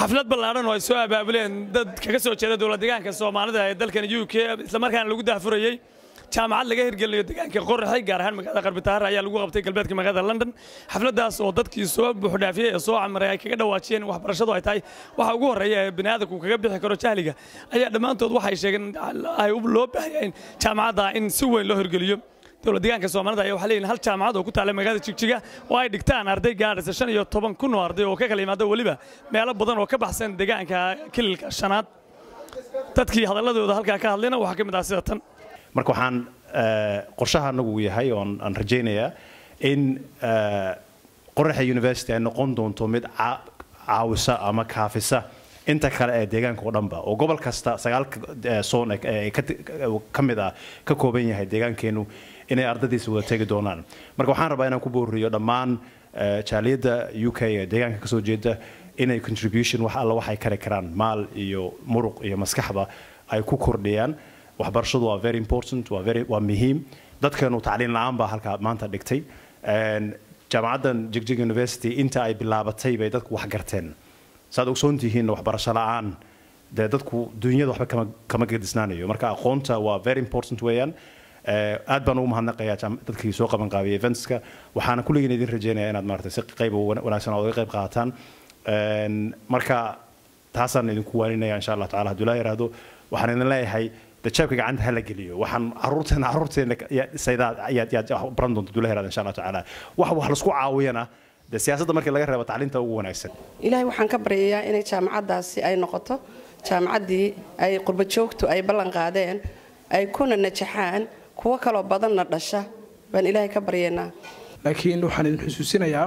xaflad ballaadhan oo ay soo abaabuleen dad kaga soo jeeda dowlad deegaanka soomaalida ee dalkan u k islamarkaana lagu daafurayey jaamacad laga hirgelinayo deegaanka qoraxay gaar ahaan magaalada qarbitaare ayaa lagu qabtay galbeedka magaalada london xafladaas oo dadkii soo buuxdhaafiyey ee soo camaray ay kaga dhawaajiyeen waxbarashadu ay tahay waxa ugu horreeya ee bini'aadamku kaga bixi karo jahliga ayaa dhammaantood waxay sheegeen ay loo baahaya in jaamacadda in si weyn loo hirgeliyo dowlad deegaanka soomaalida ayaa waxaa leeyihin hal jaamacad oo ku taalla magaalada jigjiga oo ay dhigtaan arday gaadhaysa shan iyo toban kun oo arday oo ka kala yimaada weliba meelo badan oo ka baxsan deegaanka kililka shanaad dadkii hadalladooda halkaa ka hadlayna waxaa ka mid ah sida tan marka waxaan qorshaha anagu yahay oon aan rajaynayaa in qoraxa university ay noqon doonto mid caawisa ama kaafisa inta kale ee deegaanka oo dhanba oo gobol kasta sagaalka soon ee ka mid ah ka kooban yahay deegaankeenu inay ardadiisa wada tegi doonaan marka waxaan rabaa inaan ku booriyo dhammaan jaaliyadda u k ee deegaanka kasoo jeeda inay contribution wax alla waxay kari karaan maal iyo muruq iyo maskaxba ay ku kordhiyaan waxbarashadu waa very important waa very waa muhiim dadkeenu tacliin la-aan baa halkaa maanta dhigtay jaamacaddan jigjig university inta ay bilaabatay bay dadku wax garteen saad ogsoon tihiin waxbarasho la-aan dee dadku dunyada waxba kama kama gadisnaanayo marka aqoonta waa very important weeyaan aad baan ugu mahadnaqayaa dadkii soo qaban qaabiyay eventska waxaana kulligiin idin rajeynaya inaad maaragtay si qayb wanaagsan oga qayb qaataan marka taasaan idinku waaninaya insha allah tacala hadduu laa yiraahdo waxaan idin leeyahay dajaabka gacanta hala geliyo waxaan caruurteena caruurteena saydaad ayaad yaad baran doonta dula heraada insha allah tacaala wax wax laisku caawiyana dee siyaasadda markii laga reebo tacliinta ugu wanaagsan ilaahay waxaan ka baryayaa inay jaamacaddaasi ay noqoto jaamacaddii ay qurba joogtu ay ballan qaadeen ay kuna najaxaan kuwo kaloo badanna dhasha baan ilaahay ka baryaynaa laakiin waxaan idin xusuusinayaa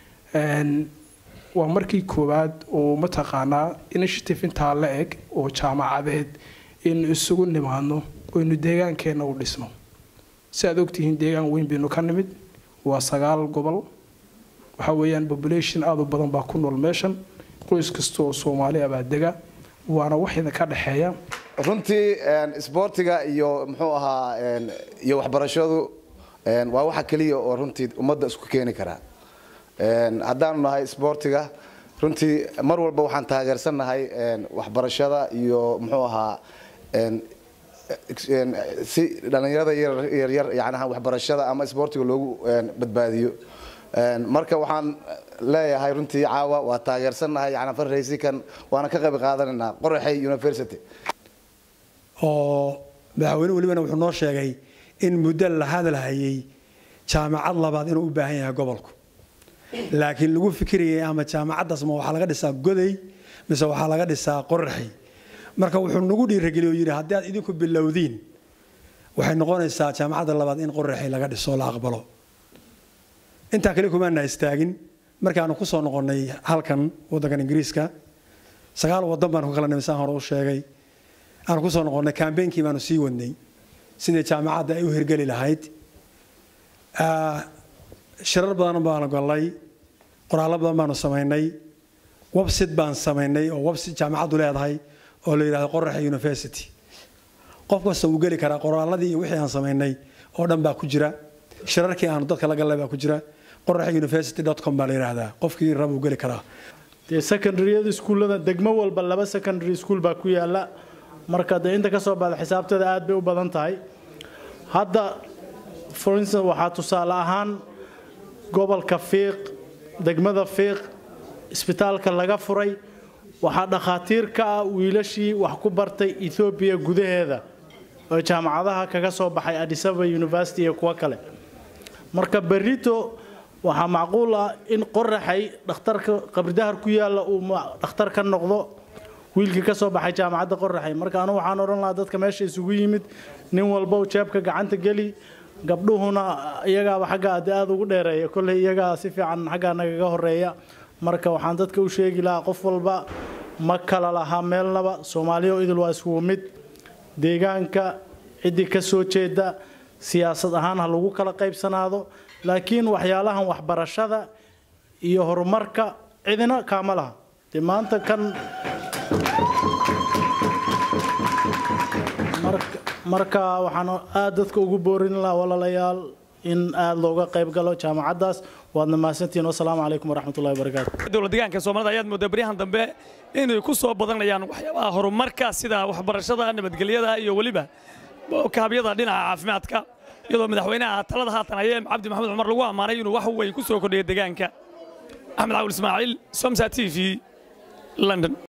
waa markii koowaad oo mataqaanaa initiative intaa la eg oo jaamacadeed innu isugu nimaadno oynu deegaankeenna u dhisno si aad ogtihiin deegaan weyn baynu ka nimid waa sagaal gobol waxa weeyaan population aada u badan baa ku nool meeshan qoys kasta oo soomaali ah baa dega waana wax idinka dhexeeya runtii isboortiga iyo muxuu ahaa iyo waxbarashadu waa waxa keliya oo runtii ummadda isku keeni karaa haddaanu nahay isboortiga runtii mar walba waxaan taageersannahay waxbarashada iyo muxuu ahaa si dhallinyarada yaryar yacnaha waxbarashada ama isboortiga loogu badbaadiyo marka waxaan leeyahay runtii caawa waa taageersannahay yani fundraisingkan waana ka qayb qaadanaynaa qoraxay university oo madaxweyne welibana wuxuu noo sheegay in muddo la hadalhayay jaamacad labaad inuu u baahan yahay gobolku laakiin lagu fikirayay ama jaamacaddaas ma waxaa laga dhisaa goday mise waxaa laga dhisaa qoraxay marka wuxuu nagu dhiirageliy oo yidhi haddii aad idinku bilowdiin waxay noqonaysaa jaamacadda labaad in qoraxay laga dhiso la aqbalo intaa kale kumaana istaagin markaanu kusoo noqonnay halkan waddankan ingiriiska sagaal waddan baanu ka kala nimay saan hore u sheegay aanu kusoo noqonnay kambeynkii baanu sii wadnay sidii jaamacadda ay u hirgeli lahayd shirar badan baanu gallay qoraallo badan baanu samaynay websit baan samaynay oo websit jaamacaddu leedahay oo la yidhahdo qoraxa university qof kasta wuu geli karaa qoraalladii iyo wixii aan samaynay oo dhan baa ku jira shirarkii aanu dadka la gallay baa ku jira qoraxa university com baa la yidhaahdaa qofkii raba uu geli karaa dee secondaryada iskuullada degmo walba laba secondary school baa ku yaala marka dee inta ka soo baxda xisaabteeda aad bay u badan tahay hadda for instance waxaa tusaale ahaan gobolka fiiq degmada fiiq isbitaalka laga furay waxaa dhakhaatiir ka ah wiilashii wax ku bartay ethoobiya gudaheeda oo jaamacadaha kaga soo baxay adisaba university iyo kuwo kale marka berito waxaa macquul ah in qoraxay dhakhtarka qabridahar ku yaalla uu dhakhtar ka noqdo wiilkii ka soo baxay jaamacadda qoraxay marka anu waxaan odhan lahaa dadka meesha isugu yimid nin walba jeebka gacanta geli gabdhuhuna iyagaaba xaggaa de aada ugu dheereeya kolley iyagaa si fiican xaggaa nagaga horeeya marka waxaan dadka u sheegi lahaa qof walba ma kala lahaa meelnaba soomaaliya idil waa iskugu mid deegaanka ciddii ka soo jeeda siyaasad ahaan ha lagu kala qaybsanaado laakiin waxyaalahan waxbarashada iyo horumarka cidina kaama laha dee maanta kan marka waxaan aada dadka ugu boorin lahaa walaalayaal in aada looga qayb galo jaamacaddaas waadna mahadsantihiin wasalaamu calaykum waraxmatullahi wabarakaatu dowlad deegaanka soomaalida ayaad moodaa baryahan dambe inay ku soo badanayaan waxyaabaha horumarka sida waxbarashada nabadgelyada iyo weliba kaabyada dhinaca caafimaadka iyadoo madaxweynaha talada haatan haye cabdi maxamed cumar lagu ammaanay inuu wax weyn ku soo kordhiyo deegaanka axmed cawil ismaaciil somsa t v london